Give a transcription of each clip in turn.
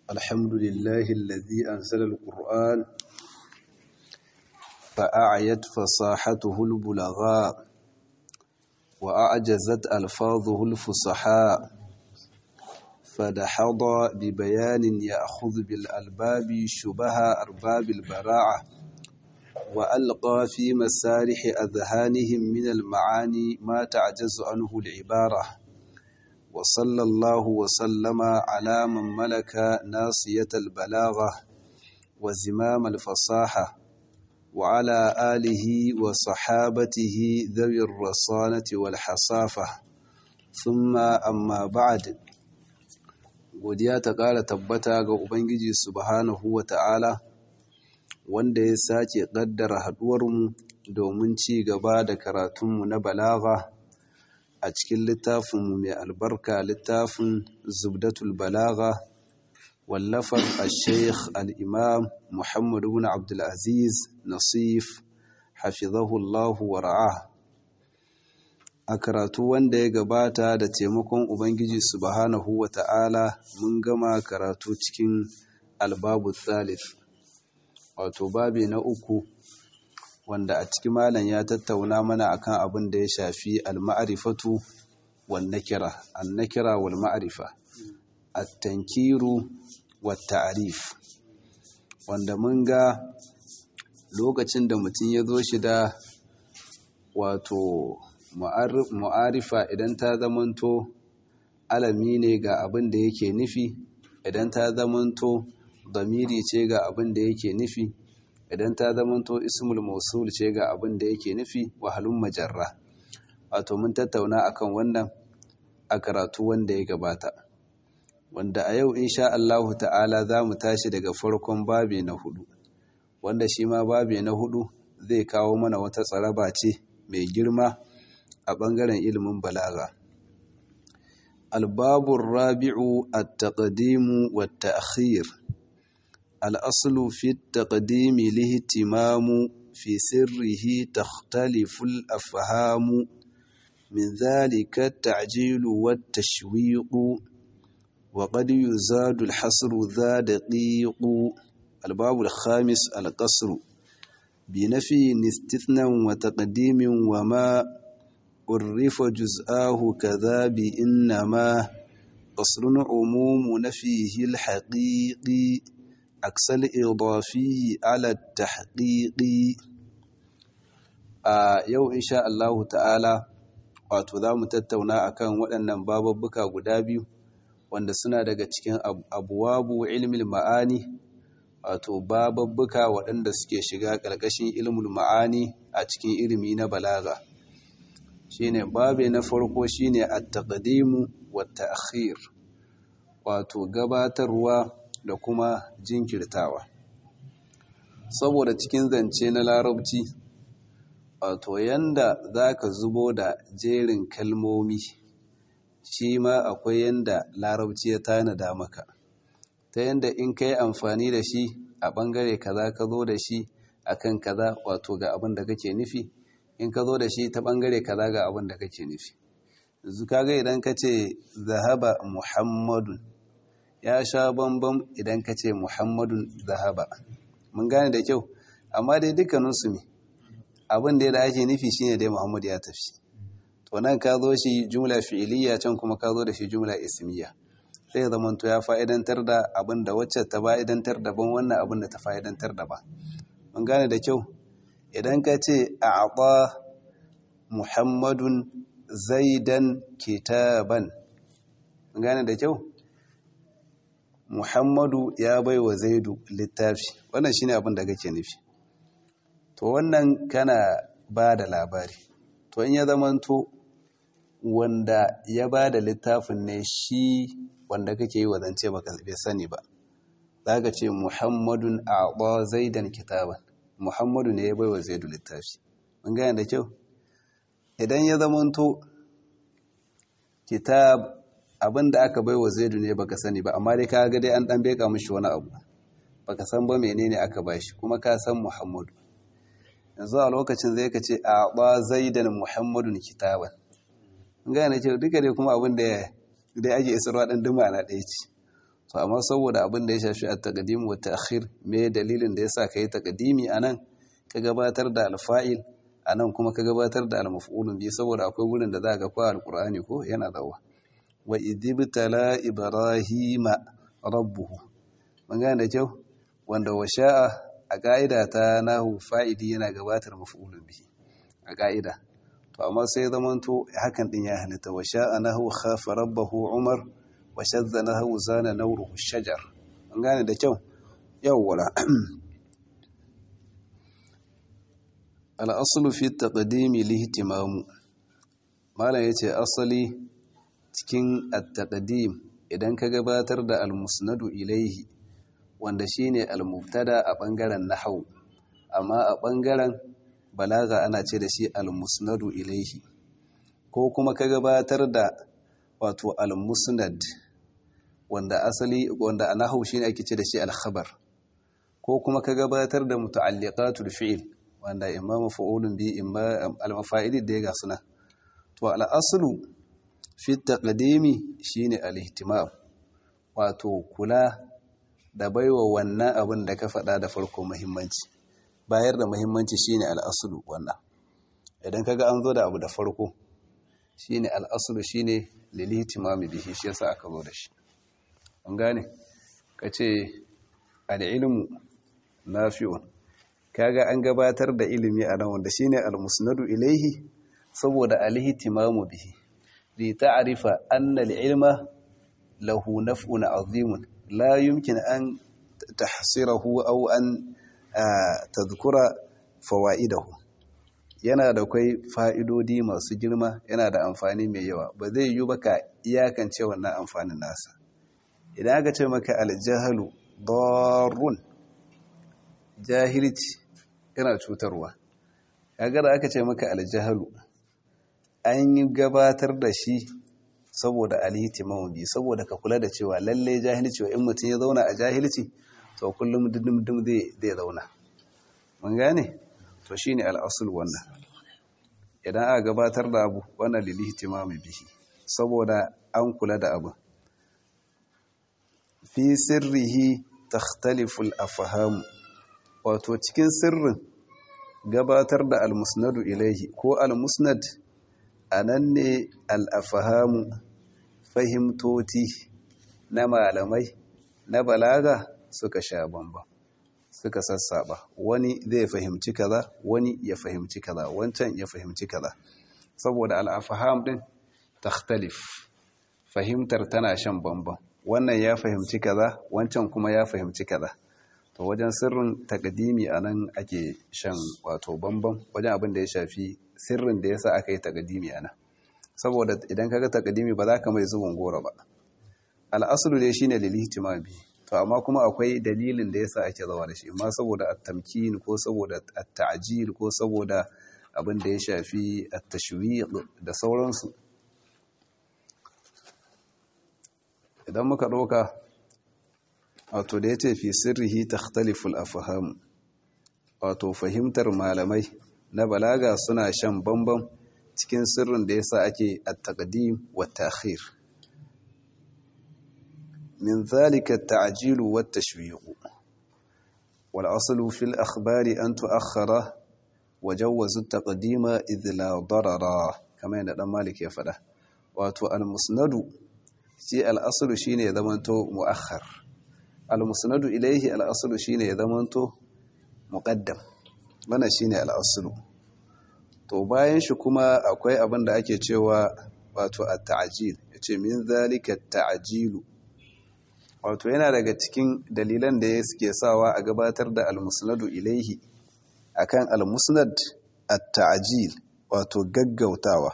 الحمد لله الذي أنزل القرآن فأعيت فصاحته البلغاء وأعجزت ألفاظه الفصحاء فدحض ببيان يأخذ بالألباب شبه أرباب البراعة وألقى في مسارح أذهانهم من المعاني ما تعجز عنه العبارة وصلى الله وسلم على من ملك ناصية البلاغة وزمام الفصاحة وعلى آله وصحابته ذوي الرصانة والحصافة ثم أما بعد godiya ta ƙara tabbata ga Ubangiji subhanahu wa ta'ala wanda ya sake ƙaddara haɗuwarmu domin ci gaba da karatunmu na balaga a cikin littafinmu mai albarka littafin zubdatul balaga wallafar al-sheikh al-imam muhammadu bin abdulaziz nasif hafizahullahu wa ra'a a karatu wanda ya gabata da taimakon ubangiji subhanahu wa ta'ala mun gama karatu cikin albabu thalith wato babi na uku wanda a cikin malam ya tattauna mana akan abin da ya shafi al-ma'rifatu wan nakira an-nakira wal ma'rifa at-tankiru wat ta'rif wanda mun ga lokacin da mutum ya zo shi da wato mu'arifa idan ta zamanto alami ne ga abin da yake nufi idan ta zamanto damiri ce ga abin da yake nufi idan ta zamanto ismul mausul ce ga abin da yake nufi wahalun majarra wato mun tattauna akan wannan a karatu wanda ya gabata wanda a yau insha Allahu ta'ala za mu tashi daga farkon babi na hudu wanda shi ma babi na hudu zai kawo mana wata tsaraba ce mai girma a ɓangaren ilimin balaga. Albabun rabi'u a taƙadimu wa ta'akhir. Al'aslu fi taƙadimi lihitimamu fi sirrihi takhtaliful afhamu min zalika ta'jilu wa tashwiqu wa qad yuzadu al-hasru dha daqiqu الباب الخامس القصر بنفي استثناء وتقديم وما عرف جزآه كذا بإنما قصر عموم نفيه الحقيقي عكس الإضافي على التحقيق yau insha Allah ta'ala wato za mu tattauna akan waɗannan bababbuka guda biyu wanda suna daga cikin abuwabu ilmin ma'ani wato bababbuka waɗanda suke shiga ƙarƙashin ilmul ma'ani a cikin ilimi na balaga shine babe na farko shine at-taqdimu wat-ta'khir wato gabatarwa da kuma jinkirtawa saboda cikin zance na larabci wato yanda zaka zubo da jerin kalmomi shi ma akwai yanda larabci ya tanada maka ta yanda in kai amfani da shi a bangare kaza ka zo da shi akan kaza wato ga abin da kake nufi in ka zo da shi ta bangare kaza ga abin da kake nufi yanzu kaga idan ka ce zahaba muhammadun ya sha bambam idan ka ce muhammadun zahaba mun gane da kyau amma dai dukkaninsu ne abin da ake nufi shine dai muhammadu ya tafi to nan ka zo shi jumla fi'iliya can kuma ka zo da shi jumla ismiya sai zama to ya fa'idantar da abin da wacce ta fa'idantar daban wannan abin da ta fa'idantar daban mun gane da kyau idan ka ce a muhammadun zaidan kitaban gane da kyau muhammadu ya bai wa zaidu littafi wannan shine abin da kake nufi to wannan kana ba da labari to in ya zamanto wanda ya ba da littafin ne shi wanda kake yi wa zance baka bai sani ba za ka ce muhammadun a zaidan kitaban Muhammadu ne ya baiwa Zaidu littafi. Mun gane da kyau? Idan ya zamanto kitab abin da aka baiwa Zaidu ne baka sani ba, amma dai ka ga dai an dan beka mishi wani abu. Baka san ba menene aka bashi, kuma ka san Muhammadu. Yanzu a lokacin zai ka ce a ba Zaidan Muhammadun kitaban. Mun gane da kyau duka dai kuma abin da dai ake isarwa dan duma na ɗaya ce. to amma saboda abin da ya shafi a taqdim wa ta'khir me dalilin da yasa kai taqdimi anan ka gabatar da alfa'il anan kuma ka gabatar da almaf'ulun bi saboda akwai gurin da za ga ko alqur'ani ko yana dawa wa idibtala ibrahima rabbuhu mun gane da kyau wanda washa'a a ka'ida ta nahu fa'idi yana gabatar maf'ulun bi a ka'ida to amma sai zamanto hakan din ya halitta washa'a nahu khafa rabbahu umar wa shadda nahu zana nawruhu shajar mun gane da kyau yawwala al-aslu fi taqdimi lihtimamu malam yace asali cikin at-taqdim idan ka gabatar da al-musnadu ilaihi wanda shine al-mubtada a bangaren nahwu amma a bangaren balaga ana ce da shi al-musnadu ilaihi ko kuma ka gabatar da wato al-musnad wanda asali wanda a nahwu shine ake ce da shi al-khabar ko kuma ka gabatar da muta'alliqatul fi'l wanda imma maf'ulun bi imma al-mafa'ili da ga suna to al-aslu fi taqdimi shine al-ihtimam wato kula da baiwa wannan abin da ka faɗa da farko muhimmanci bayar da muhimmanci shine al-aslu wannan idan kaga an zo da abu da farko shine al-aslu shine lil-ihtimam bihi shi yasa aka zo da shi an gane kace al-ilmu nafi'un kaga an gabatar da ilimi a nan wanda shine al-musnadu ilaihi saboda al-ihtimamu bihi li ta'rifa anna al-ilma lahu naf'un 'azimun la yumkin an tahsirahu aw an tadhkura fawaidahu yana da kai fa'idodi masu girma yana da amfani mai yawa ba zai yi ba ka iyakance wannan amfanin nasa idan aka ce maka al-jahlu darrun jahilci yana cutarwa kaga da aka ce maka aljahalu an yi gabatar da shi saboda alhitimamu bi saboda ka kula da cewa lalle jahilci wa in mutum ya zauna a jahilci to kullum dindindim zai zauna mun gane to shine al'asul wannan idan aka gabatar da abu wannan lilihtimamu bihi saboda an kula da abu fi sirrihi takhtalifu al-afham wato cikin sirrin gabatar da almusnadu ilaihi ko almusnad a nan ne al'afahamu fahimtoti na malamai na balaga suka sha bamba suka sassaba wani zai fahimci kaza wani ya fahimci kaza wancan ya fahimci kaza saboda al'afaham din takhtalif fahimtar tana shan bamban wannan ya fahimci kaza wancan kuma ya fahimci kaza to wajen sirrin takadimi a nan ake shan wato bambam wajen abin da ya shafi sirrin da ya sa aka yi takadimi a nan saboda idan kaga takadimi ba za ka mai zubin goro ba al'asulu dai shine lilihtimabi to amma kuma akwai dalilin da ya sa ake zawa da shi amma saboda at-tamkin ko saboda at-ta'jil ko saboda abin da ya shafi at-tashwiq da sauransu idan muka ɗauka wato da ya ce fi sirrihi takhtaliful afham wato fahimtar malamai na balaga suna shan bambam cikin sirrin da yasa ake at-taqdim wa ta'khir min zalika at-ta'jil wa at-tashwiq wal aslu fil akhbari an tu'akhkhara wa jawwazu at-taqdima idh la darara kamar yadda dan malik ya fada wato al-musnadu shi al-aslu shine ya zamanto mu'akhkhar al-musnadu ilaihi al-aslu shine ya zamanto muqaddam wannan shine al-aslu to bayan shi kuma akwai abin da ake cewa wato at-ta'jil yace min zalika at-ta'jilu wato yana daga cikin dalilan da suke sawa a gabatar da al-musnadu ilaihi akan al-musnad at-ta'jil wato gaggautawa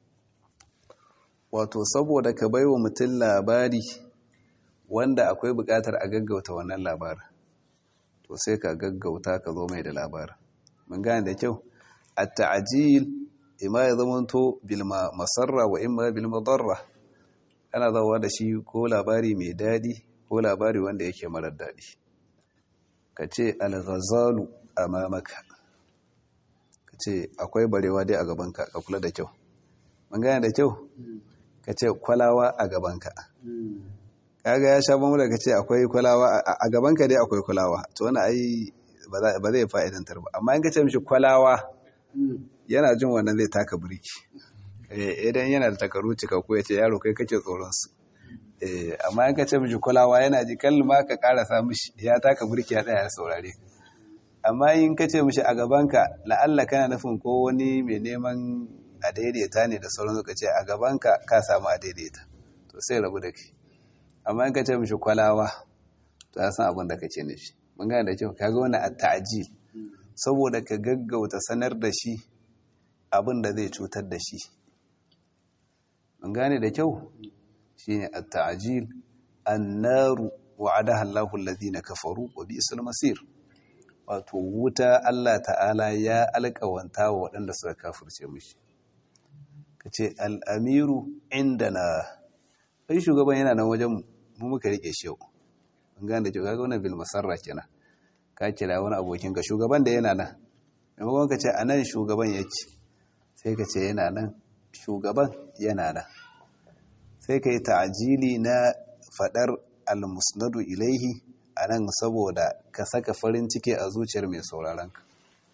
wato saboda ka baiwa mutum labari wanda akwai buƙatar a gaggauta wannan labarin to sai ka gaggauta ka zo mai da labarin mun gane da kyau at-ta'jil imma ya zamanto bil masarra wa imma bil madarra ana zawa da shi ko labari mai dadi ko labari wanda yake marar dadi kace al-ghazalu amamaka kace akwai barewa dai a gabanka ka kula da kyau mun gane da kyau kace kwalawa a gabanka kaga ya sha bamu daga ce akwai kwalawa a gaban ka dai akwai kwalawa to wani ai ba zai fa'idantar ba amma in ka ce mishi kwalawa yana jin wannan zai taka birki idan yana da takaru cikakku ya ce yaro kai kake tsoron su amma in ka ce mishi kwalawa yana ji kalma ka karasa mishi ya taka birki ya tsaya ya saurare amma in ka ce mishi a gabanka la'alla kana nufin ko wani mai neman a daidaita ne da sauran ka ce a gabanka ka samu a daidaita to sai rabu da kai amma in ka ce mishi kwalawa to ya san abin da kake nufi mun gane da kyau kaga wani a ta'ajil saboda ka gaggauta sanar da shi abin da zai cutar da shi mun gane da kyau shine a ta'ajil annaru wa'adaha Allahu alladhina kafaru wa bi'sal masir wato wuta Allah ta'ala ya alƙawanta wa waɗanda suka kafirce mishi kace al-amiru indana ai shugaban yana nan wajen mu muka rike shi yau mun gane da kyau kaga wannan bil masarra kenan ka kira wani abokin ka shugaban da yana nan maimakon ka ce anan shugaban yake sai ka ce yana nan shugaban yana nan sai ka yi ta'ajili na fadar al-musnadu ilaihi anan saboda ka saka farin ciki a zuciyar mai sauraron ka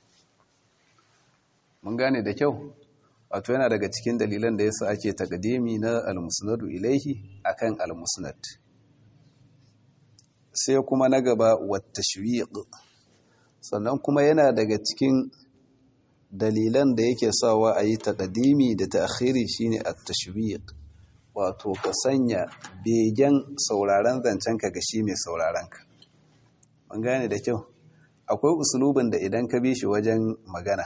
mun gane da kyau wato yana daga cikin dalilan da yasa ake takadimi na al-musnadu ilaihi akan al-musnad sai kuma na gaba wattashwiq sannan kuma yana daga cikin dalilan da yake sawa a yi takadimi da ta'khiri shine at-tashwiq wato ka sanya begen sauraron zancen ka ga shi mai sauraron ka mun gane da kyau akwai usulubin da idan ka bi shi wajen magana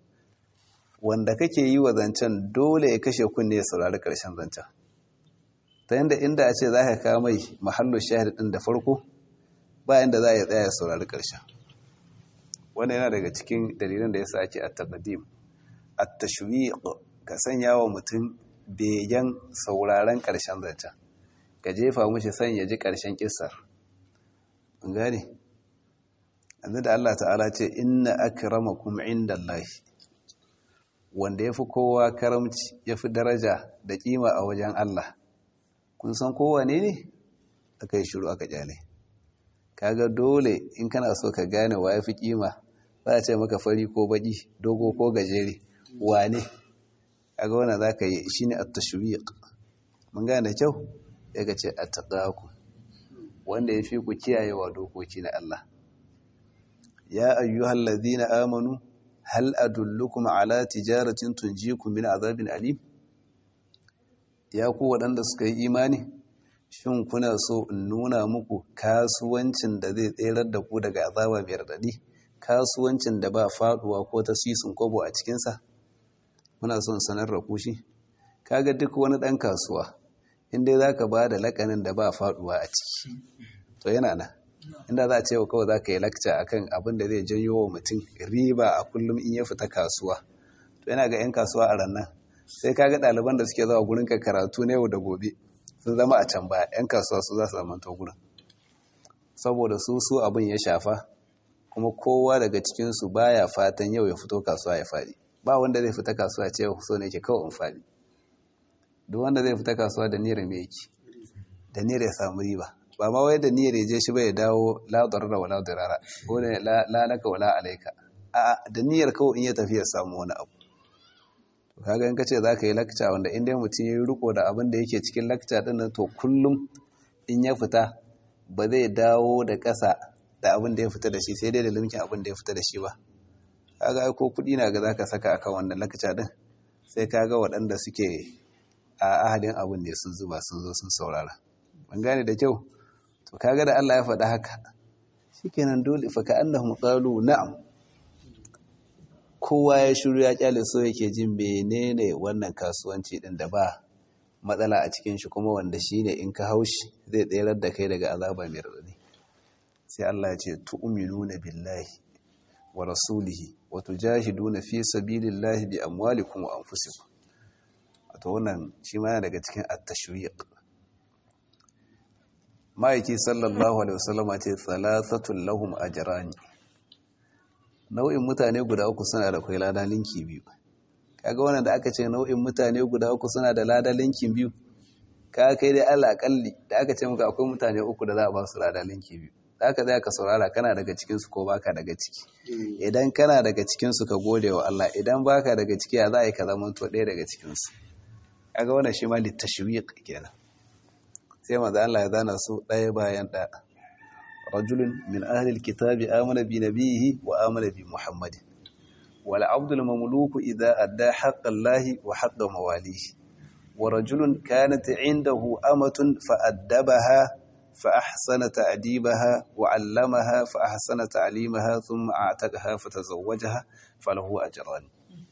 wanda kake yi wa zancen dole ya kashe kunne ya saurari karshen zancen ta yadda inda a ce za ka kawo mai mahallo shahid ɗin da farko bayan da za a yi tsaya ya saurari karshen wanda yana daga cikin dalilan da ya sa ake at-taqdim at-tashwiq ka sanya wa mutum begen sauraren karshen zancen ka jefa mushi san ya ji karshen kissar an gane yanzu da Allah ta'ala ce inna akramakum indallahi wanda yafi kowa karamci yafi daraja da kima a wajen Allah kun san kowa ne ne aka yi shiru aka kyale kaga dole in kana so ka gane wa yafi kima za a ce maka fari ko baki dogo ko gajere wane kaga wannan zaka yi shine at-tashwiq mun gane kyau sai ka ce attaqaku wanda yafi ku kiyayewa dokoki na Allah ya ayyuhal ladhina amanu hal adullukum ala tijaratin tunjikum min azabin alim ya ku waɗanda suka yi imani shin kuna so in nuna muku kasuwancin da zai tserar da ku daga azaba mai radadi kasuwancin da ba faduwa ko ta sisin kobo a cikinsa muna son sanar da ku shi kaga duk wani ɗan kasuwa inda za ka ba da lakanin da ba faduwa a ciki to yana nan inda za a ce wa kawai za ka yi lakca akan abin da zai janyo wa mutum riba a kullum in ya fita kasuwa to yana ga 'yan kasuwa a rannan sai kaga ɗaliban da suke zuwa gurin ka karatu na yau da gobe sun zama a can baya 'yan kasuwa su za su zamanta gurin saboda su su abin ya shafa kuma kowa daga cikinsu baya fatan yau ya fito kasuwa ya faɗi ba wanda zai fita kasuwa ce so ne ke kawai in faɗi duk wanda zai fita kasuwa da niyyar me yake da niyyar ya samu riba ba ma wai da niyyar ya je shi ba ya dawo la darara wala dirara ko ne la laka wala alaika a da niyyar kawai in ya tafi ya samu wani abu to kaga in kace zaka yi lakca wanda in dai mutum ya riko da abin da yake cikin lakca din nan to kullum in ya fita ba zai dawo da ƙasa da abin da ya fita da shi sai dai da limkin abin da ya fita da shi ba kaga ai ko kuɗi na ga zaka saka akan wannan lakca din sai kaga waɗanda suke a ahadin abin ne sun zuba sun zo sun saurara ban gane da kyau to kaga da Allah ya faɗa haka shikenan dole fa ka annahum qalu na'am kowa ya shiru ya kyale so yake jin menene wannan kasuwanci din da ba matsala a cikin shi kuma wanda shine in ka haushi zai tsayar da kai daga azaba mai radadi sai Allah ya ce tu'minuna billahi wa rasulihi wa tujahiduna fi sabilillahi bi amwalikum wa anfusikum wato wannan shi ma yana daga cikin at-tashwiq ma'aiki sallallahu alaihi wasallam ce thalathatul lahum ajrani nau'in mutane guda uku suna da kai lada linki biyu kaga wannan da aka ce nau'in mutane guda uku suna da lada linki biyu ka kai dai Allah akalli da aka ce maka akwai mutane uku da za a ba su rada linki biyu za ka zai ka saurara kana daga cikinsu ko baka daga ciki idan kana daga cikinsu ka gode wa Allah idan baka daga ciki ya za a yi ka zama to ɗaya daga cikinsu kaga wannan shi ma littashwiq kenan sai manzo Allah ya zana su ɗaya bayan ɗaya rajulun min ahli alkitabi amana bi nabiyhi wa amana bi muhammadin wal abdul mamluku idza adda haqqa allahi wa haqqa mawalihi wa rajulun kanat indahu amatun fa addabaha fa ahsana ta'dibaha wa 'allamaha fa ahsana ta'limaha thumma a'taqaha fa tazawwajaha falahu ajran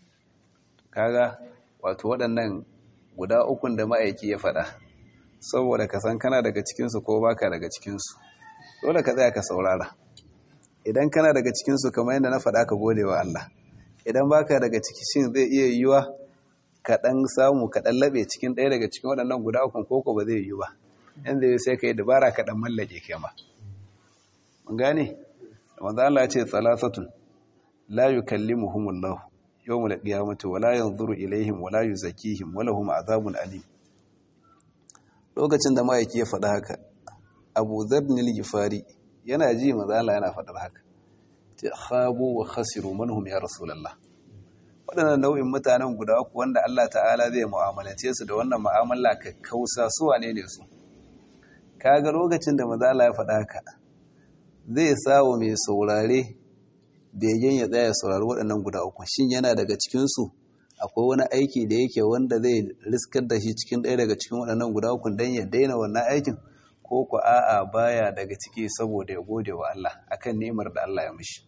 kaga wato waɗannan guda ukun da ma'aiki ya faɗa saboda ka san kana daga cikinsu ko baka daga cikinsu dole ka tsaya ka saurara idan kana daga cikinsu kamar yadda na faɗa ka gode wa Allah idan baka daga ciki shin zai iya yiwuwa ka ɗan samu ka ɗan laɓe cikin ɗaya daga cikin waɗannan guda ukun koko ba zai yiwu ba yan zai sai ka yi dabara ka ɗan mallake kai ma mun gane manzo Allah ya ce salasatun la yukallimuhumullahu yawmul qiyamati wala yanzuru ilaihim wala yuzakkihim wala hum azabun alim lokacin da ma'aiki ya faɗa haka Abu Dharr al-Ghifari yana ji manzo Allah yana faɗar haka ta khabu wa khasiru man hum ya rasulullah waɗannan nau'in mutanen guda uku wanda Allah ta'ala zai mu'amalance su da wannan mu'amala kakkausa su wane ne su kaga lokacin da manzo Allah ya faɗa haka zai sawo mai saurare begen ya tsaya saurari waɗannan guda uku shin yana daga cikinsu akwai wani aiki da yake wanda zai riskar da shi cikin ɗaya daga cikin waɗannan guda uku don ya daina wannan aikin ko ku a'a baya daga ciki saboda ya gode wa Allah akan ni'imar da Allah ya mishi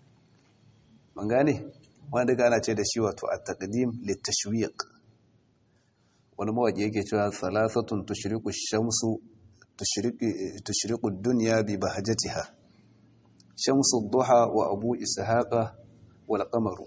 mun gane wanda duka ana ce da shi wato at-taqdim lit-tashwiq wani mawaki yake cewa salasatun tushriqu shamsu tushriqu ad-dunya bi bahjatiha shamsu duha wa abu ishaqa wal qamaru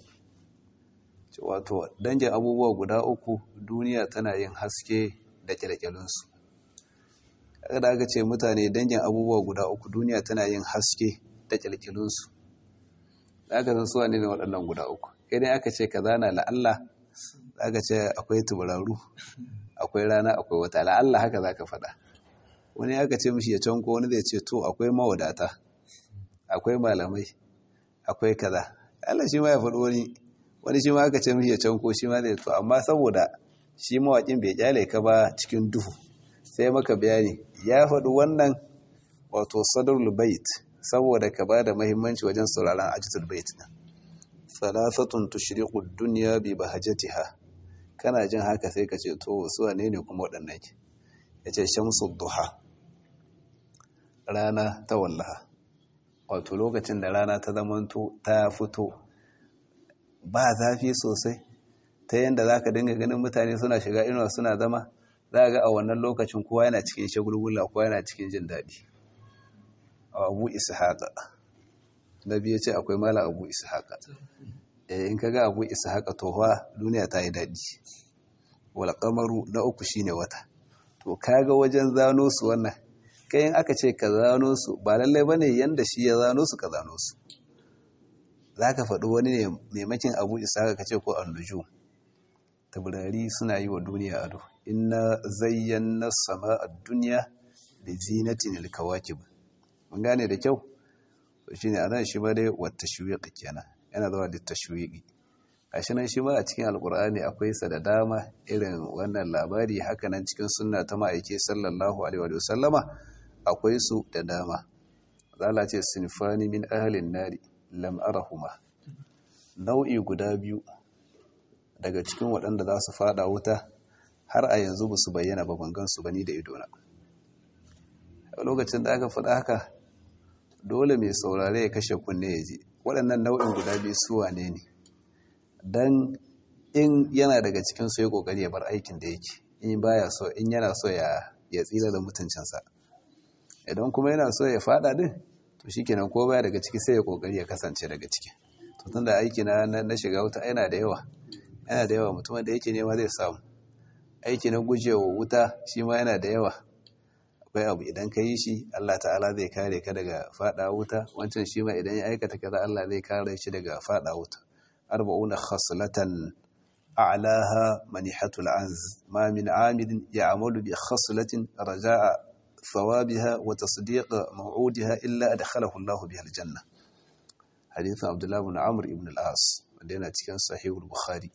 wato dangin abubuwa guda uku duniya tana yin haske da kyalkyalinsu kada aka ce mutane dangin abubuwa guda uku duniya tana yin haske da kyalkyalinsu aka san suwa ne waɗannan guda uku idan aka ce ka zana la'alla aka ce akwai tuburaru akwai rana akwai wata la'alla haka za ka faɗa wani aka ce mishi ya canko wani zai ce to akwai mawadata akwai malamai akwai kaza Allah shi ma ya faɗi wani wani shi ma aka ce mishi ya canko shi ma zai to amma saboda shi mawaƙin bai kyale ka ba cikin duhu sai maka bayani ya faɗi wannan wato sadrul bait saboda ka ba da muhimmanci wajen sauraron ajitul bait din salasatun tushriqu ad-dunya bi bahajatiha kana jin haka sai ka ce to su wane ne kuma waɗannan ke yace shamsu duha rana ta wallaha wato lokacin da rana ta zamanto ta fito ba zafi sosai ta yadda za ka dinga ganin mutane suna shiga inuwa suna zama za ga a wannan lokacin kowa yana cikin shagulgula kowa yana cikin jin daɗi a abu ishaqa na biyu ce akwai mala abu ishaqa eh in kaga abu ishaqa to fa duniya ta yi daɗi wal qamaru na uku shine wata to kaga wajen zano su wannan kayan aka ce ka zano su ba lallai ba ne yadda shi ya zano su ka zano su za ka faɗi wani ne maimakin abu isa ka ce ko annuju taburari suna yi wa duniya ado inna zayyana sama a duniya da zinatin alkawakib mun gane da kyau to shi ne a nan shi ma dai wata shuwiƙi kenan yana zama da tashwiƙi a shi nan shi ma a cikin alkur'ani akwai sa da dama irin wannan labari haka nan cikin sunna ta ma'aike sallallahu alaihi wa sallama akwai su da dama zala ce sinfani min ahalin nari lam arahuma nau'i guda biyu daga cikin waɗanda za su fada wuta har a yanzu ba su bayyana ba ban su bani da idona a lokacin da aka faɗa haka dole mai saurare ya kashe kunne ya ji waɗannan nau'in guda biyu su wane ne don in yana daga cikin su ya ƙoƙari ya bar aikin da yake in baya so in yana so ya tsira da mutuncinsa idan kuma yana so ya fada din to shikenan ko baya daga ciki sai ya kokari ya kasance daga ciki to tunda aiki na na shiga wuta yana da yawa yana da yawa mutum da yake nema zai samu aiki na gujewa wuta shi ma yana da yawa akwai abu idan ka yi shi Allah ta'ala zai kare ka daga fada wuta wancan shi ma idan ya aikata kaza Allah zai kare shi daga fada wuta arba'una khaslatan a'laha manihatul anz ma min amilin ya'malu bi khaslatin raja'a thawabiha wa tasdiq maw'udiha illa adkhalahu Allah biha aljanna hadithan Abdullah ibn Amr ibn al-As wanda yana cikin sahih al-Bukhari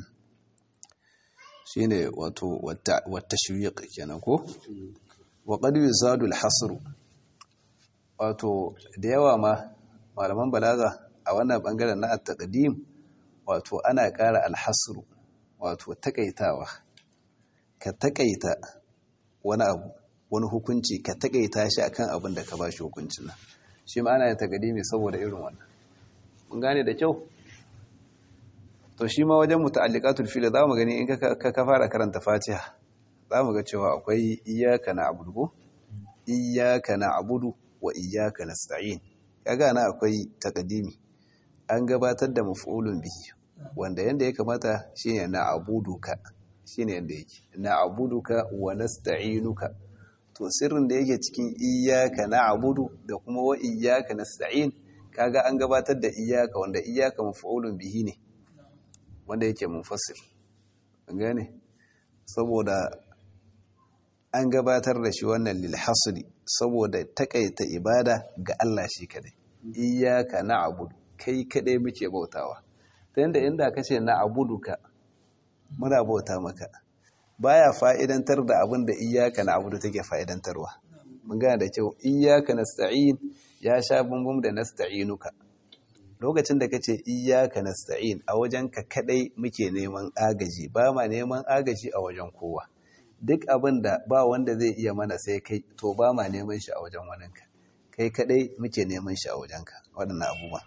shine wato wata shuyuq kenan ko wa qad yuzadu al-hasr wato da yawa ma malaman balaga a wannan bangaren na at-taqdim wato ana ƙara al-hasr wato takaitawa ka takaita wani abu wani hukunci ka takaita shi akan abin da ka bashi hukuncin nan shi ma ana yin taqdimi saboda irin wannan mun gane da kyau to shi ma wajen muta'alliqatul fil za mu gani in ka ka fara karanta Fatiha za mu ga cewa akwai iyyaka na'budu ko iyyaka na'budu wa iyyaka nasta'in kaga na akwai taqdimi an gabatar da maf'ulun bihi wanda yanda ya kamata shine na'buduka shine yanda yake na'buduka wa nasta'inuka to sirrin da yake cikin iyyaka na'budu da kuma wa iyyaka nasta'in kaga an gabatar da iyyaka wanda iyyaka maf'ulun bihi ne wanda yake munfasil gane saboda an gabatar da shi wannan lil hasri saboda takaita ibada ga Allah shi kadai iyyaka na'budu kai kadai muke bautawa ta yanda inda kace na'buduka muna bauta maka baya fa'idantar da abin da iyyaka na'budu take fa'idantarwa mun gane da kyau iyyaka nasta'in ya sha bumbum da nasta'inuka lokacin da kace iyyaka nasta'in a wajen ka kadai muke neman agaji ba ma neman agaji a wajen kowa duk abin da ba wanda zai iya mana sai kai to ba ma neman shi a wajen waninka kai kadai muke neman shi a wajenka waɗannan abubuwa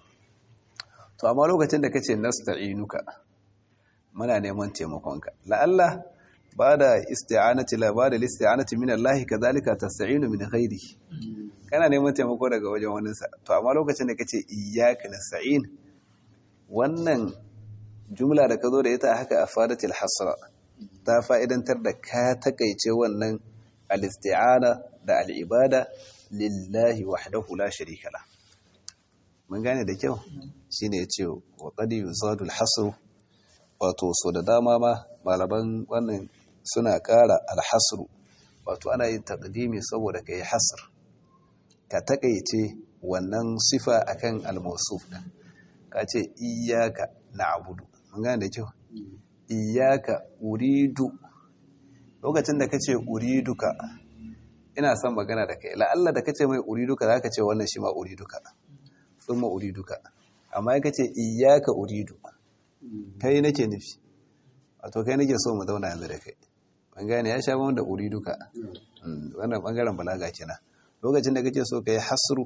to amma lokacin da kace nasta'inuka muna neman taimakonka la'alla ba da isti'anati la ba da isti'anati min Allah kadhalika tasta'inu min ghairihi kana neman taimako daga wajen waninsa to amma lokacin da kace iyyaka nasta'in wannan jumla da ka zo da ita haka afadatil hasra ta fa'idantar da ka takaice wannan al-isti'ana da al-ibada lillahi wahdahu la sharika la mun gane da kyau shine yace wa qad yuzadu al-hasr wato so da dama ma malaman wannan suna ƙara al-hasr wato ana yin taqdimi saboda kai hasr ka takaice wannan sifa akan al-mawsuf din ka ce iyyaka na'budu mun gane da kyau iyyaka uridu lokacin da kace uriduka ina son magana da kai la'alla da kace mai uriduka zaka ce wannan shi ma uriduka thumma uriduka amma kace iyyaka uridu kai nake nufi wato kai nake so mu zauna yanzu da kai mun gane ya sha da uriduka wannan bangaren balaga kenan lokacin da kake so kai hasru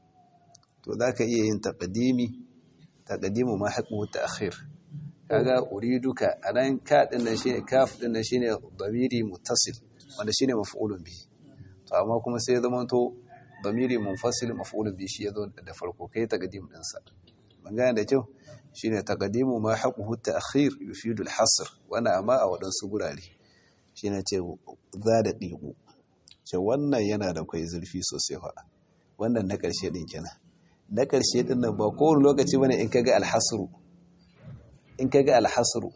to zaka iya yin taqdimi taqdimu ma haqqu ta'khir kaga uriduka anan ka din nan shine kaf din nan shine damiri muttasil wanda shine maf'ulun bihi to amma kuma sai ya zama to damiri munfasil maf'ulun bihi shi yazo da farko kai taqdim din sa ban gane da kyau shine taqdimu ma haqqu ta'khir yufidu al-hasr wana amma a wadansu gurare shine ce za da digu ce wannan yana da kai zurfi sosai fa wannan na karshe din kenan na karshe din nan ba kowane lokaci bane in kaga al-hasru in kaga alhasru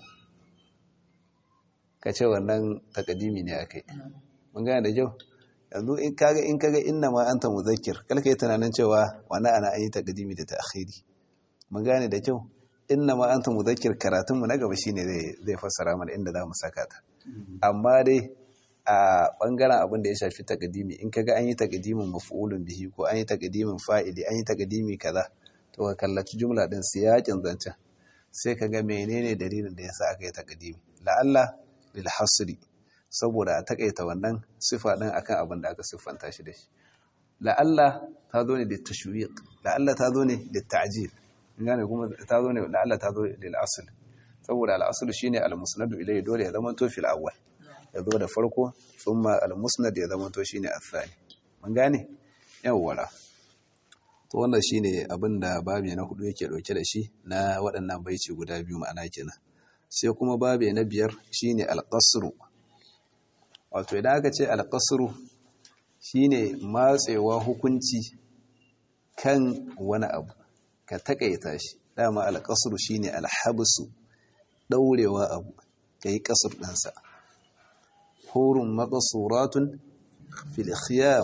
ka ce wannan takadimi ne akai mun gane da kyau yanzu in kaga in kaga inna ma anta muzakkir kalka yi tunanin cewa wani ana an yi takadimi da ta'khiri mun gane da kyau inna ma anta muzakkir karatun mu na gaba shine zai zai fassara mana inda zamu saka ta amma dai a bangaren abin da ya shafi takadimi in kaga an yi takadimin maf'ulun bihi ko an yi takadimin fa'ili an yi takadimi kaza to ka kallaci jumla din siyakin zancen sai ka ga menene dalilin da yasa aka yi takadimi la'alla lil hasri saboda a takaita wannan sifa din akan abin da aka siffanta shi da shi la'alla ta zo ne da tashwiq la'alla ta zo ne da ta'jil gane kuma ta zo ne la'alla ta zo lil asl saboda al asl shine al musnad ilayhi dole ya zama to fil awwal ya zo da farko thumma al musnad ya zama to shine athani mun gane yawwa to wannan shine abin da babi na hudu yake dauke da shi na waɗannan baici guda biyu ma'ana kenan sai kuma babi na biyar shine al-qasru wato idan aka ce al-qasru shine matsewa hukunci kan wani abu ka takaita shi dama al-qasru shine al-habsu ɗaurewa abu ka yi ƙasar ɗansa hurun maƙasuratun fil khiyam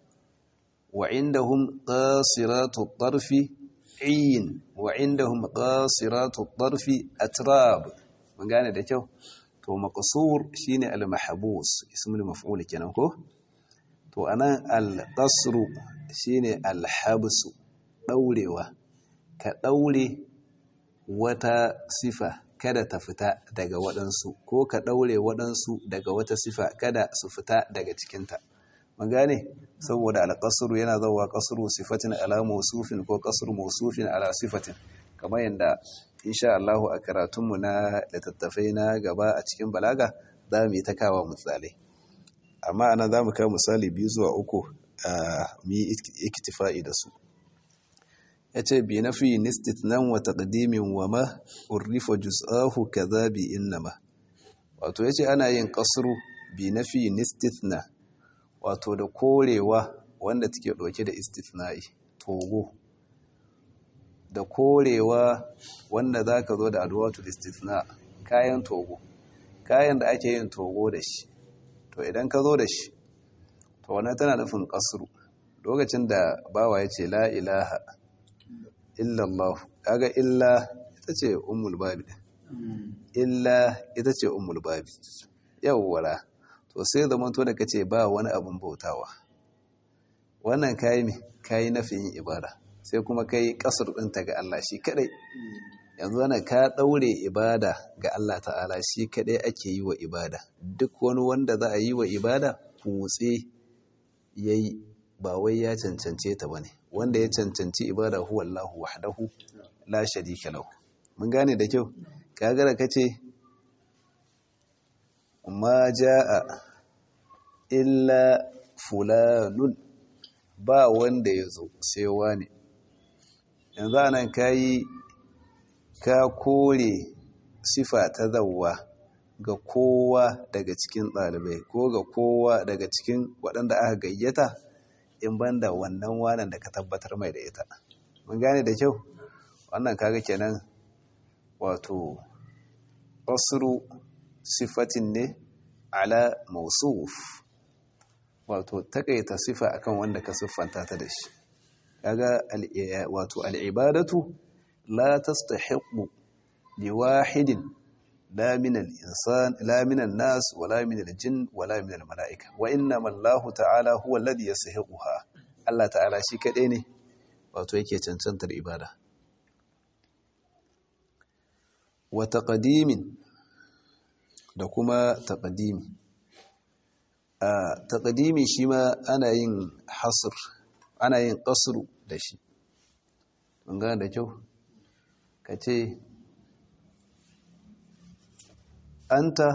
wa indahum qasiratu tarfi ayin wa indahum qasiratu tarfi atrab mun gane da kyau to maqsur shine al mahbus ismul maf'ul kenan ko to anan al qasru shine al habsu daurewa ka daure wata sifa kada ta fita daga waɗansu ko ka ɗaure waɗansu daga wata sifa kada su fita daga cikinta mun gane saboda alƙasuru yana zauwa ƙasuru sifatin ala mausufin ko ƙasuru mausufin ala sifatin kamar yadda insha Allah a karatunmu na littattafai na gaba a cikin balaga za mu yi ta kawo misalai amma ana za mu kawo misali biyu zuwa uku a mu yi ikitifa'i da su ya ce bi na fi nistit nan wa taƙadimin wa ma urrifa juz'ahu kaza bi innama wato ya ce ana yin ƙasuru bi na fi nistit na wato da korewa wanda take ɗauke da istithna'i togo da korewa wanda za ka zo da adwatul istithna kayan togo kayan da ake yin togo da shi to idan ka zo da shi to wannan tana nufin ƙasuru lokacin da bawa ya ce la ilaha illallah kaga illa ita ce ummul babi illa ita ce ummul babi yawwara to sai zaman to da kace ba wani abun bautawa wannan kai me kai nafiyin ibada sai kuma kai kasar dinta ga Allah shi kadai yanzu wannan ka daure ibada ga Allah ta'ala shi kadai ake yi wa ibada duk wani wanda za a yi wa ibada kutse yayi ba wai ya cancance ta bane wanda ya cancanci ibada huwa Allahu wahdahu la sharika lahu mun gane da kyau kaga da kace ma jaa illa fulanun ba wanda ya zo sai wani yanzu anan kayi ka kore sifa ta zawwa ga kowa daga cikin ɗalibai ko ga kowa daga cikin waɗanda aka gayyata in banda wannan wanan da ka tabbatar mai da ita mun gane da kyau wannan kaga kenan wato asru sifatin ne ala mausuf wato takaita sifa akan wanda ka siffanta ta da shi kaga wato al'ibadatu la tastahiqu liwahidin la min al-insan la min an-nas wala min al-jinn wala min al-mala'ika wa innama Allahu ta'ala huwa alladhi yastahiquha Allah ta'ala shi kadai ne wato yake cancantar ibada wa taqdimin da kuma taqdimi a taqdimi shi ma ana yin hasr ana yin qasru da shi mun ga da kyau kace anta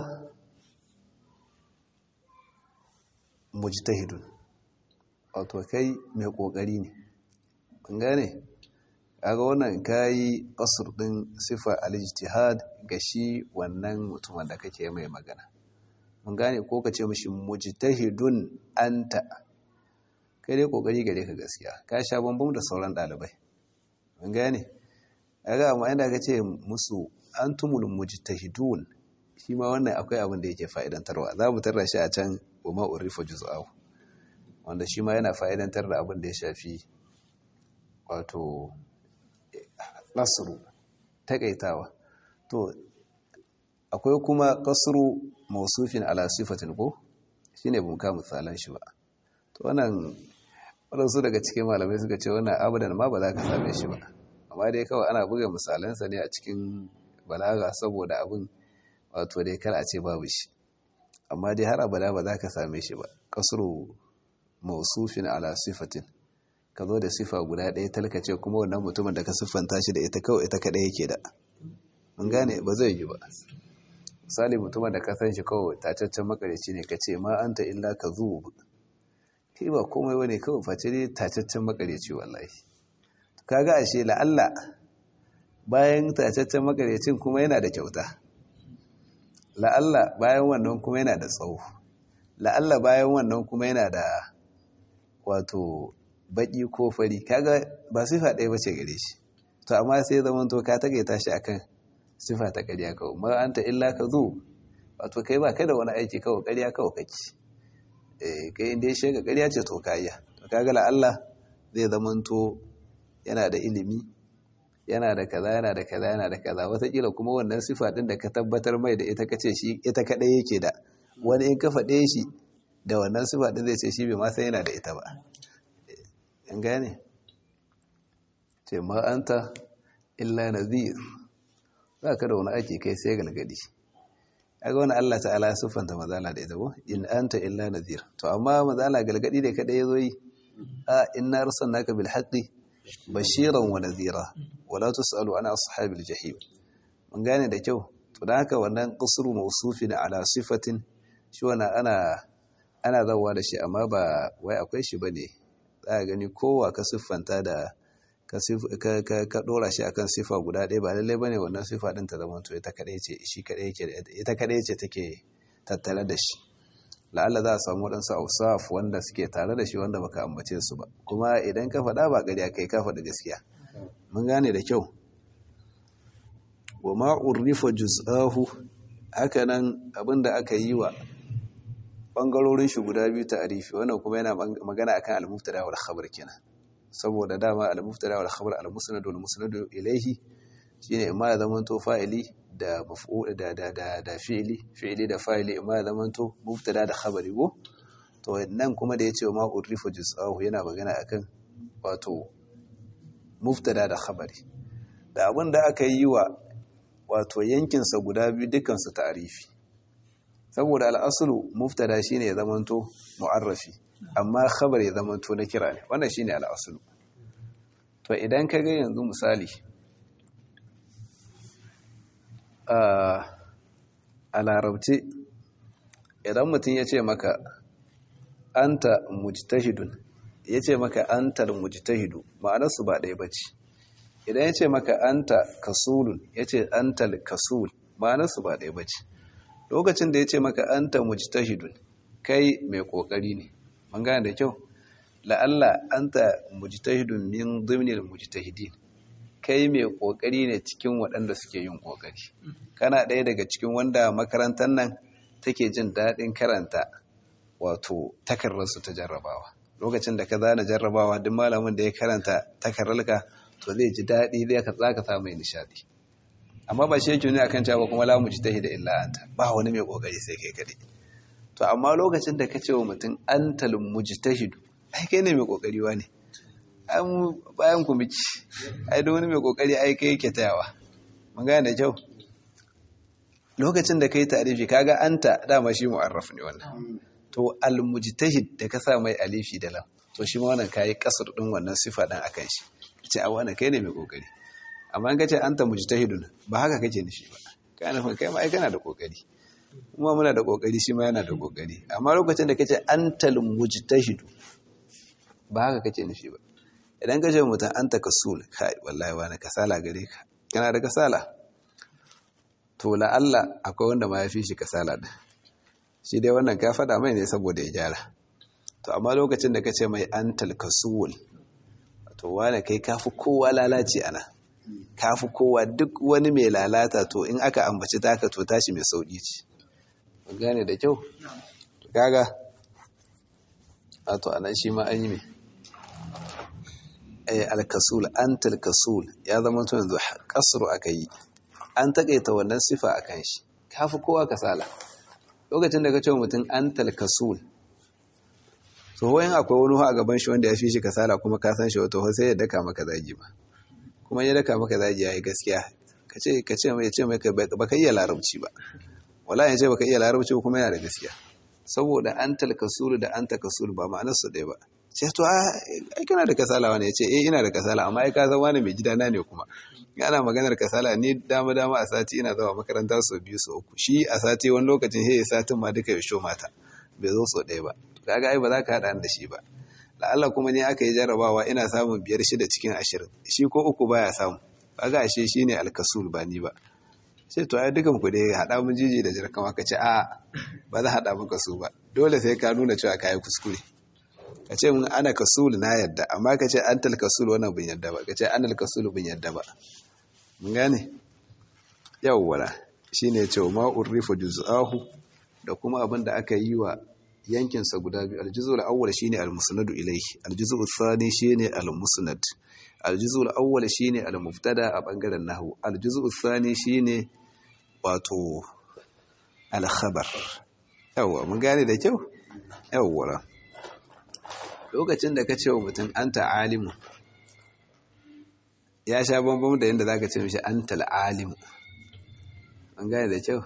mujtahidun wato kai mai kokari ne kun gane kaga wannan kai qasr din sifa al-ijtihad ga shi wannan mutumin da kake mai magana mun gane ko kace mishi mujtahidun anta kai dai kokari gare ka gaskiya ka sha bambam da sauran dalibai mun gane kaga amma inda kace musu antumul mujtahidun shi ma wannan akwai abin da yake fa'idantarwa za mu tarra shi a can wa urifa juz'ahu wanda shi ma yana fa'idantar da abin da ya shafi wato nasru takaitawa to akwai kuma kasru mausufin ala sifatin ko shine bun ka misalan shi ba to wannan wadansu daga cikin malamai suka ce wannan abadan ma ba za ka same shi ba amma dai kawai ana buga misalansa ne a cikin balaga saboda abin wato dai kar a ce babu shi amma dai har abada ba za ka same shi ba kasru mausufin ala sifatin ka zo da sifa guda ɗaya talkace kuma wannan mutumin da ka siffanta shi da ita kawai ita kaɗai yake da mun gane ba zai yi ba misali mutumin da ka san shi kawai tacaccen makarici ne ka ce ma anta illa ka zuwa kai ba komai wani kawai face dai tacaccen makarici wallahi kaga ashe la'alla bayan tacaccen makaricin kuma yana da kyauta la'alla bayan wannan kuma yana da tsawo la'alla bayan wannan kuma yana da wato baki ko fari kaga ba sifa ɗaya bace gare shi to amma sai zaman to ka tagaita shi akan sifa ta ƙarya kawai ma anta illa ka zo wato kai ba kai da wani aiki kawai ƙarya kawai kake eh kai inda ya shega ƙarya ce to kayya to kaga la Allah zai zamanto yana da ilimi yana da kaza yana da kaza yana da kaza wataƙila kuma wannan sifa ɗin da ka tabbatar mai da ita kace shi ita kaɗai yake da wani in ka faɗe shi da wannan sifa ɗin zai ce shi bai ma san yana da ita ba in gane ce ma anta illa nadhir ba ka da wani aiki kai sai galgadi aga wani Allah ta'ala siffanta mazala da ita ko in anta illa nadhir to amma mazala galgadi ne kada yazo yi a inna arsalnaka bil haqqi bashiran wa nadhira wala tusalu ana ashabil jahim mun gane da kyau to dan haka wannan qasru mawsufin ala sifatin shi wannan ana ana zawa da shi amma ba wai akwai shi bane za ka gani kowa ka siffanta da ka dora shi akan sifa guda ɗaya ba lallai bane wannan sifa ɗin ta zama to ita kadai ce shi kadai yake ita kadai ce take tattare da shi la'alla za a samu waɗansu ausaf wanda suke tare da shi wanda baka ambace su ba kuma idan ka faɗa ba ƙarya kai ka faɗi gaskiya mun gane da kyau wa ma urrifa juz'ahu haka nan abinda aka yi wa bangarorin shi guda biyu ta arifi wannan kuma yana magana akan al-mubtada wal khabar kenan saboda dama al-mubtada wal khabar al-musnad wal musnad ilayhi shine imma ya zama to fa'ili da maf'ul da da da da fi'ili fi'ili da fa'ili imma ya zama to mubtada da khabari go to nan kuma da yace ma urifa juz'ahu yana magana akan wato mubtada da khabari da abin da aka yi wa wato yankin sa guda biyu dukkan su ta'rifi saboda al-aslu mubtada shine ya zama to mu'arrafi amma khabar ya zama to na kira ne wannan shine al'asulu to idan ka ga yanzu misali a larabci idan mutum ya ce maka anta mujtahidun ya ce maka anta mujtahidu ma'anarsu ba ɗaya bace idan ya ce maka anta kasulun ya ce anta kasul ma'anarsu ba ɗaya bace lokacin da ya ce maka anta mujtahidun kai mai ƙoƙari ne mun gane da kyau la'alla anta mujtahidun min dhimnil mujtahidin kai mai kokari ne cikin waɗanda suke yin kokari kana ɗaya daga cikin wanda makarantar nan take jin daɗin karanta wato takarrarsu ta jarrabawa lokacin da ka zana jarrabawa duk malamin da ya karanta takarrarka to zai ji daɗi zai ka tsaka samu mai nishaɗi amma ba shi yake ne akan cewa kuma la mujtahida illa anta ba wani mai kokari sai kai kadai to amma lokacin da ka ce wa mutum an talin mujtahidu ai kai ne mai kokari wa ne an bayan ku miki ai da wani mai kokari ai kai yake tayawa mun gane da kyau lokacin da kai tarifi kaga anta dama shi mu'arraf ne wannan to al mujtahid da ka sa mai alifi da lam to shi ma wannan kai kasar din wannan sifa dan akan shi ce a wannan kai ne mai kokari amma in ka ce anta mujtahidun ba haka kake nufi ba kana nufin kai ma ai kana da kokari kuma muna da kokari shi ma yana da kokari amma lokacin da kace antal mujtahidu ba haka kace nufi ba idan ka ce mutum anta kasul kai wallahi wani kasala gare ka kana da kasala to la Allah akwai wanda ma ya fi shi kasala din shi dai wannan ka faɗa mai ne saboda ya gyara to amma lokacin da kace mai antal kasul to wani kai kafi kowa lalaci ana kafi kowa duk wani mai lalata to in aka ambaci taka to tashi mai sauki ce gane da kyau gaga a to anan shi ma an yi mai ay alkasul antal kasul ya zama to yanzu kasru aka yi an takaita wannan sifa akan shi kafi kowa kasala lokacin da ka ce mutum antal kasul to wayan akwai wani a gaban shi wanda ya fi shi kasala kuma ka san shi wato sai ya daka maka zagi ba kuma ya daka maka zagi yayi gaskiya kace kace mai ce mai baka iya larabci ba wallahi sai baka iya larabci kuma yana da gaskiya saboda antal kasulu da anta kasulu ba ma'anar su ɗaya ba sai to ai kana da kasala wani ya ce eh ina da kasala amma ai ka zama wani mai gidana ne kuma ana maganar kasala ni dama dama a sati ina zuwa makaranta sau biyu sau uku shi a sati wani lokacin sai satin ma duka ya sho mata bai zo sau ɗaya ba kaga ai ba za ka haɗa da shi ba la'alla kuma ne aka yi jarabawa ina samun biyar shida cikin ashirin shi ko uku baya samu kaga ashe shine alkasul ba ni ba sai to ai dukan ku dai hada mun jiji da jirkan ka ce a ba za hada maka su ba dole sai ka nuna cewa kai kuskure ka ce mun ana kasul na yadda amma ka ce antal kasul wannan bin yadda ba ka ce anal kasul bin yadda ba mun gane yawwala shine ce ma urrifa juz'ahu da kuma abin da aka yi wa yankinsa guda biyu aljuzu al-awwal shine al-musnadu ilayhi aljuzu al-thani shine al-musnad aljuzu al-awwal shine al-mubtada a bangaren nahwu aljuzu al-thani shine wato al-khabar yawa mun gane da kyau yawwa lokacin da ka ce wa mutum anta alimu ya sha bambam da yadda zaka ce mishi anta al-alimu mun gane da kyau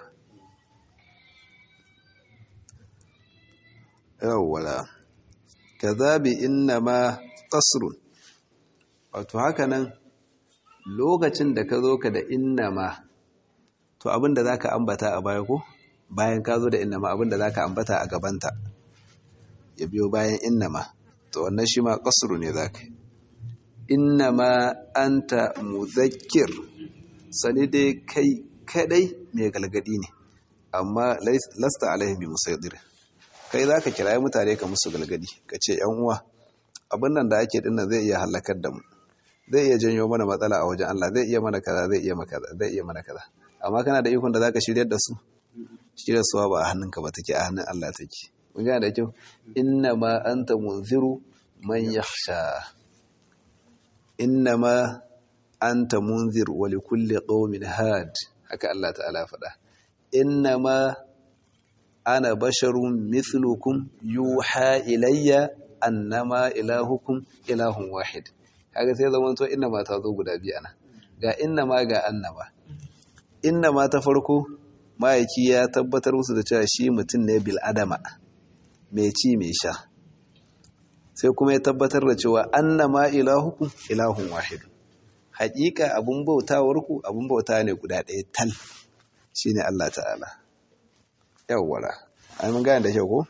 yawwala kazabi innama qasrun wato haka nan lokacin da ka zo ka da innama to abinda zaka ambata a baya ko bayan ka zo da innama abinda zaka ambata a gabanta ya biyo bayan innama to wannan shi ma qasru ne zaka innama anta muzakkir sani dai kai kadai mai galgadi ne amma lasta alaihim bi musaydir kai za ka kirayi mutane ka musu galgadi ka ce yan uwa abin nan da ake dinnan zai iya halakar da mu zai iya janyo mana matsala a wajen Allah zai iya mana kaza zai iya maka zai iya mana kaza amma kana da ikon da zaka shiryar da su shiryar suwa ba a hannunka ba take a hannun Allah take mun ga da kyau inna ma anta munziru man yakhsha inna ma anta munzir wa likulli qaumin had haka Allah ta'ala faɗa inna ma ana basharun mithlukum yuha ilayya annama ilahukum ilahun wahid kaga sai zaman to inna ma ta zo guda biyu ana ga inna ma ga annama inna ma ta farko ma'aiki ya tabbatar musu da cewa shi mutum ne bil adama mai ci mai sha sai kuma ya tabbatar da cewa annama ilahukum ilahun wahid haƙiƙa abun bautawarku abun bauta ne guda ɗaya tal shine Allah ta'ala yawwara ai mun gane da kyau ko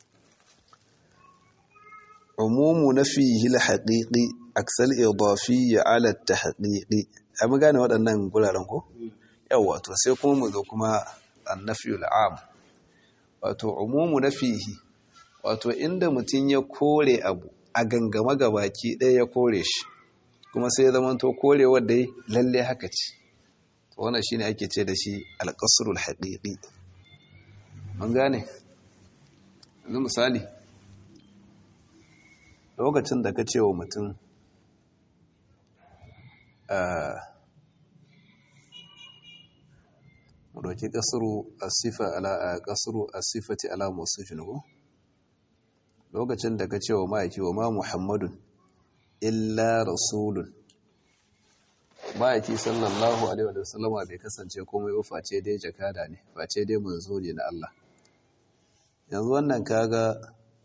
umumu nafihi alhaqiqi aksal idafi ala at-tahqiqi ai mun gane waɗannan guraren ko yawa to sai kuma mu zo kuma annafi al'am wato umumu nafihi wato inda mutun ya kore abu a gangama gabaki ɗaya ya kore shi kuma sai ya zama to korewar dai lalle haka ce to wannan shine ake ce da shi al-qasrul haqiqi an gane yanzu misali lokacin da ka ce wa mutum mu ɗauki ƙasuru a sifa ala a ƙasuru a sifati ala musufin ko lokacin da ka ce wa ma'aiki wa ma muhammadun illa rasulun ma'aiki sallallahu alaihi wa sallama bai kasance komai ba face dai jakada ne face dai manzo ne na Allah yanzu wannan kaga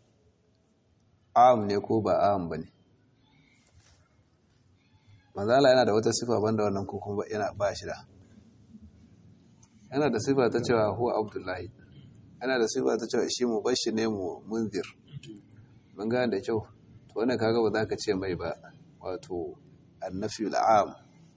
am ne ko ba am bane manzala yana da wata sifa banda wannan ko kuma yana ba shi da yana da sifa ta cewa huwa abdullahi yana da sifa ta cewa shi mubashir ne mu munzir mun gane da kyau to wannan kaga ba za ka ce mai ba wato annafi al'am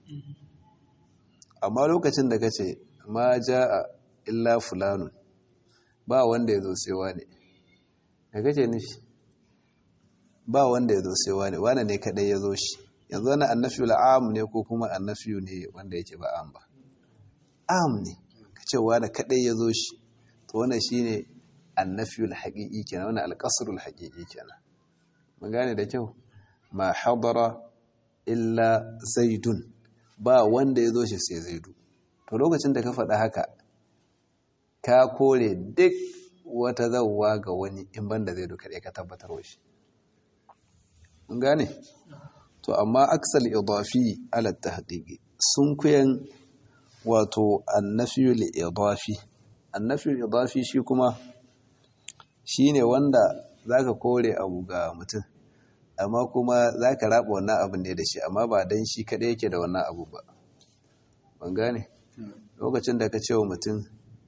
amma lokacin da kace ma jaa illa fulanun ba wanda ya zo sai wane da kace nufi ba wanda ya zo sai wane wane ne kadai ya zo shi yanzu wani annafi al'am ne ko kuma annafi ne wanda yake ba am ba am ne kace wane kadai ya zo shi to wannan shine annafi al-haqiqi kenan wannan al-qasr al-haqiqi kenan mun gane da kyau ma hadara illa zaidun ba wanda ya zo shi sai zaidu to lokacin da ka faɗa haka ka kore duk wata zauwa ga wani in banda zaidu kaɗai ka tabbatar wa shi mun gane to amma aksal idafi ala tahqiqi sun kuyan wato annafiyul idafi annafiyul idafi shi kuma shine wanda zaka kore abu ga mutum amma kuma za ka raba wannan abin ne da shi amma ba don shi kaɗai yake da wannan abu ba ban gane lokacin da ka ce wa mutum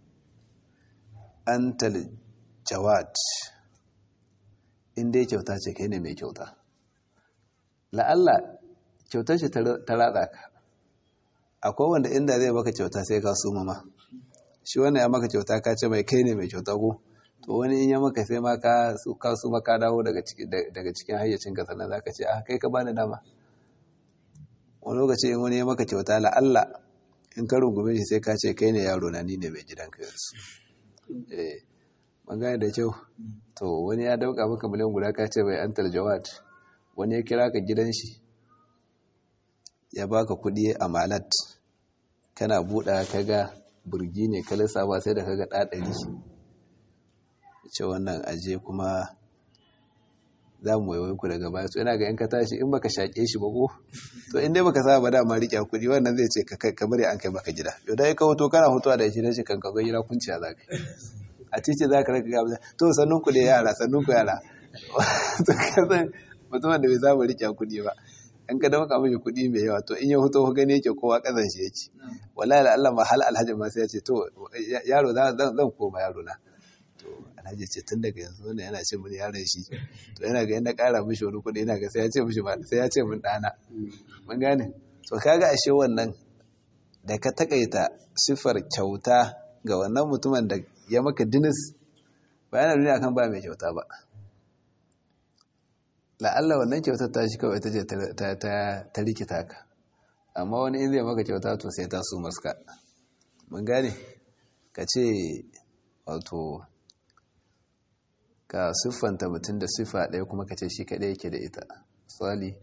an jawad inda ya kyauta ce kai ne mai kyauta la'alla kyautar shi ta ratsa ka akwai wanda inda zai baka kyauta sai ka suma ma shi wannan ya maka kyauta ka ce mai kai ne mai kyauta ko to wani in ya maka sai ma ka su maka dawo daga cikin hayyacin ka sannan za ka ce ah kai ka bani dama wani lokaci in wani ya maka kyauta la'alla in ka rungume shi sai ka ce kai ne yaro na ni ne mai gidanka yanzu eh magana da kyau to wani ya dauka maka miliyan guda ka ce bai antal jawad wani ya kira ka gidan shi ya baka kudi a malat kana buɗa kaga burgi ne ka lissafa sai da kaga ɗaɗari ce wannan aje kuma za mu waiwai ku daga baya to ina ga in ka tashi in baka shaƙe shi ba ko to in dai baka saba ba dama riƙe kuɗi wannan zai ce ka bari an kai maka gida yau dai ka hoto kana hotowa da shi da shi kan ka zo gida kunciya za ka a titi za ka raka gaba to sannun ku da yara sannun ku yara to ka san mutumin da bai saba riƙe kuɗi ba in ka dauka mishi kuɗi mai yawa to in ya hoto gani yake kowa ƙazan shi yake wallahi da Allah ma hal alhaji ma sai ya ce to yaro zan koma yaro na alhaji ce tun daga yanzu wanda yana ce mini yaron shi to yana ga yana ƙara mishi wani kuɗi yana ga sai ya ce mishi sai ya ce min ɗana mun gane to kaga ashe wannan da ka takaita siffar kyauta ga wannan mutumin da ya maka dinis ba yana nuni akan ba mai kyauta ba la'alla wannan kyautar ta shi kawai ta ce ta rikita ka amma wani in zai maka kyauta to sai ta su maska mun gane ka ce wato ka siffanta mutum da siffa ɗaya kuma ka ce shi kaɗai yake da ita tsali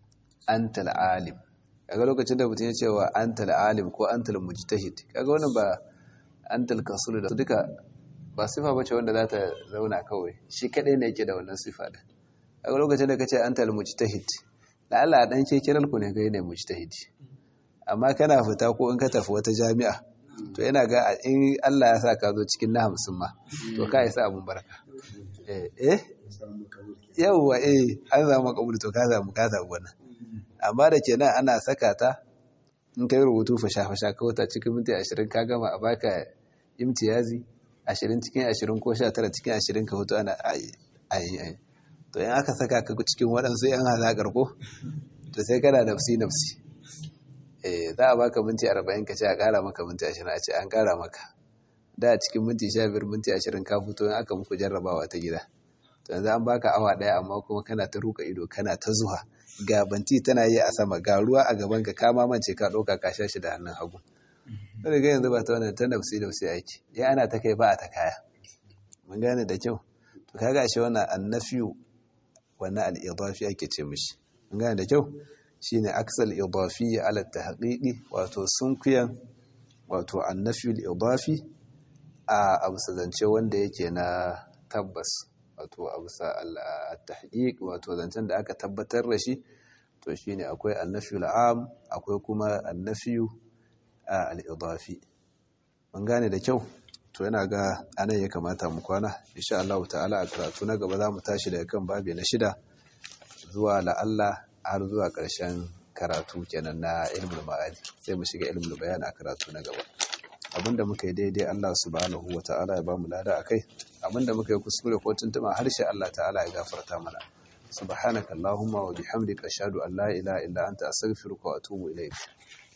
an tal'alim kaga lokacin da mutum ya ce wa an tal'alim ko an talmujtahid kaga wannan ba an talkasulu da duka ba siffa bace wanda za ta zauna kawai shi kaɗai ne yake da wannan siffa ɗin kaga lokacin da ka ce an talmujtahid da Allah dan ke kiran ku ne kai ne mujtahid amma kana fita ko in ka tafi wata jami'a to yana ga in Allah ya sa ka zo cikin na hamsin ma to ka isa abun barka eh yawwa eh an samu kabul to ka samu ka samu wannan amma da kenan ana saka ta in kai rubutu fasha fasha ka wata cikin minti 20 ka gama a baka imtiyazi 20 cikin 20 ko 19 cikin 20 ka hutu ana ayi ayi to in aka saka ka cikin waɗansu yan halakar ko to sai kana nafsi nafsi eh za a baka minti 40 ka ce a ƙara maka minti 20 a ce an ƙara maka da cikin minti 15 minti 20 ka fito in aka muku jarrabawa ta gida to yanzu an baka awa ɗaya amma kuma kana ta ruka ido kana ta zuwa ga banti tana yi a sama ga ruwa a gaban ka kama mance ka ɗauka ka sha shi da hannun hagu sai ga yanzu ba ta wannan ta nafsi nafsi aiki ya ana ta kai ba a ta kaya mun gane da kyau to kaga shi wannan annafiyu wannan al-idafi ake ce mishi mun gane da kyau shine aksal idafi ala tahqiqi wato sunkuyan wato annafiyu al-idafi a abusa zance wanda yake na tabbas wato abusa al-tahqiq wato zancen da aka tabbatar da shi to shine akwai annafiyu al-am akwai kuma annafiyu al-idafi mun gane da kyau to yana ga anan ya kamata mu kwana insha Allah ta'ala a karatu na gaba za mu tashi daga kan babi na shida zuwa la'alla har zuwa ƙarshen karatu kenan na ilmul ma'ani sai mu shiga ilmul bayan a karatu na gaba abinda muka yi daidai Allah subhanahu wa ta'ala ya bamu lada akai abinda muka yi kuskure ko tuntuma harshe Allah ta'ala ya gafarta mana subhanaka allahumma wa bihamdika ashhadu an la ilaha illa anta astaghfiruka wa atubu ilayk